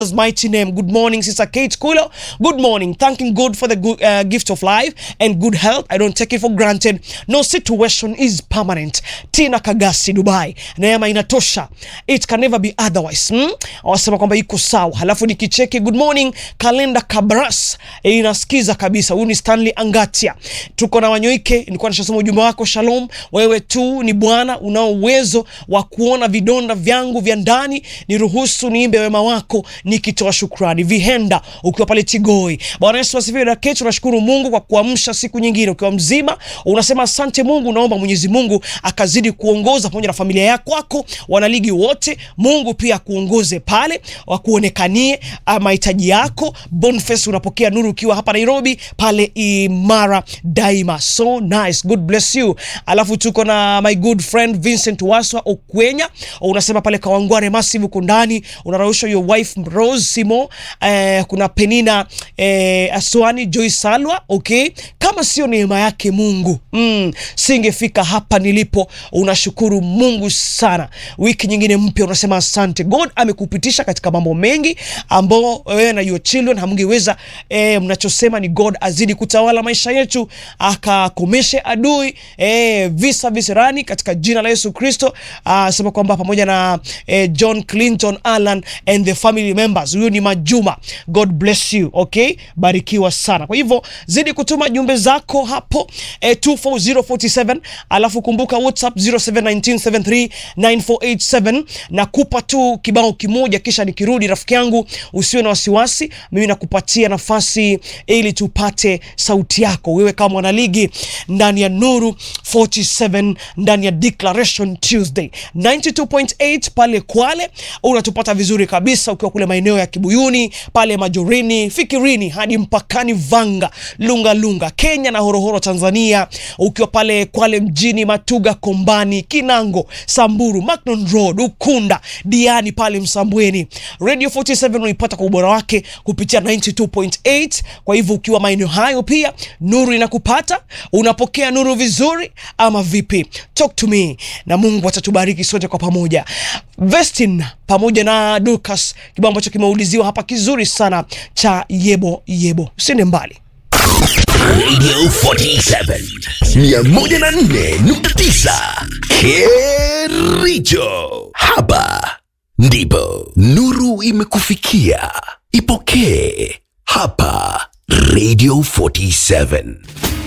mighty name. Good morning, Sister Kate Kulo. Good morning. Thanking God for the good, uh, gift of life and good health. I don't take it for granted. No situation is permanent. Tina Kagasi, Dubai. Neema inatosha. It can never be otherwise. Hmm? Wasema kwamba iko sawa. Halafu nikicheki good morning kalenda Kabras. E, inasikiza kabisa. Huyu ni Stanley Angatia. Tuko na Wanyoike. Nilikuwa nishasoma ujumbe wako. Shalom. Wewe tu ni Bwana unao uwezo wa kuona vidonda vyangu vya ndani. Niruhusu niimbe wema wako nikitoa shukrani. Vihenda ukiwa pale Tigoi. Bwana Yesu asifiwe. Na kesho tunashukuru Mungu kwa kuamsha siku nyingine ukiwa mzima. Unasema asante Mungu, naomba Mwenyezi Mungu akazidi kuongoza pamoja na familia yako wako, wanaligi wote. Mungu pia akuongoze pale, wakuonekanie ah, mahitaji yako. Boniface unapokea nuru ukiwa hapa Nairobi pale Imara Daima. So nice. God bless you. Alafu tuko na my good friend Vincent Waswa Okwenya. Unasema pale Kawangware Massive uko ndani. Unarusha your wife Rose Simo. Eh, kuna Penina eh, Aswani Joy Salwa. Okay. Kama sio neema yake Mungu mm, singefika hapa nilipo. Unashukuru Mungu sana. Wiki nyingine mpya unasema asante. God amekupitisha katika mambo mengi ambao wewe na your children hamngeweza. Eh, mnachosema ni God azidi kutawala maisha yetu, akakomeshe adui eh, visa visirani katika jina la Yesu Kristo. Ah, sema kwamba pamoja na eh, John Clinton Alan and the family members, huyu ni Majuma. God bless you. Okay, barikiwa sana. Kwa hivyo zidi kutuma jumbe zako hapo eh, 24047 alafu kumbuka WhatsApp 0719739487 na kupa tu kibao kimoja, kisha nikirudi, rafiki yangu, usiwe na wasiwasi, mimi nakupatia nafasi ili tupate sauti yako wewe kama mwanaligi ndani ya Nuru 47 ndani ya Declaration Tuesday 92.8 pale Kwale, unatupata vizuri kabisa ukiwa kule maeneo ya Kibuyuni pale Majorini, Fikirini hadi mpakani Vanga, Lunga Lunga Kenya na Horohoro Tanzania, ukiwa pale Kwale mjini, Matuga, Kombani, Kinango, Samburu, Macnon Road, Ukunda, Diani pale Msambweni. Radio 47 unaipata kwa ubora wake kupitia 92.8. Kwa hivyo ukiwa maeneo hayo pia nuru inakupata, unapokea nuru vizuri ama vipi? Talk to me na Mungu atatubariki sote kwa pamoja. Vestin pamoja na Dukas, kibao ambacho kimeuliziwa hapa kizuri sana cha yebo yebo, usiende mbali. Radio 47 104.9 Kericho. Hapa ndipo nuru imekufikia. Ipokee hapa Radio 47.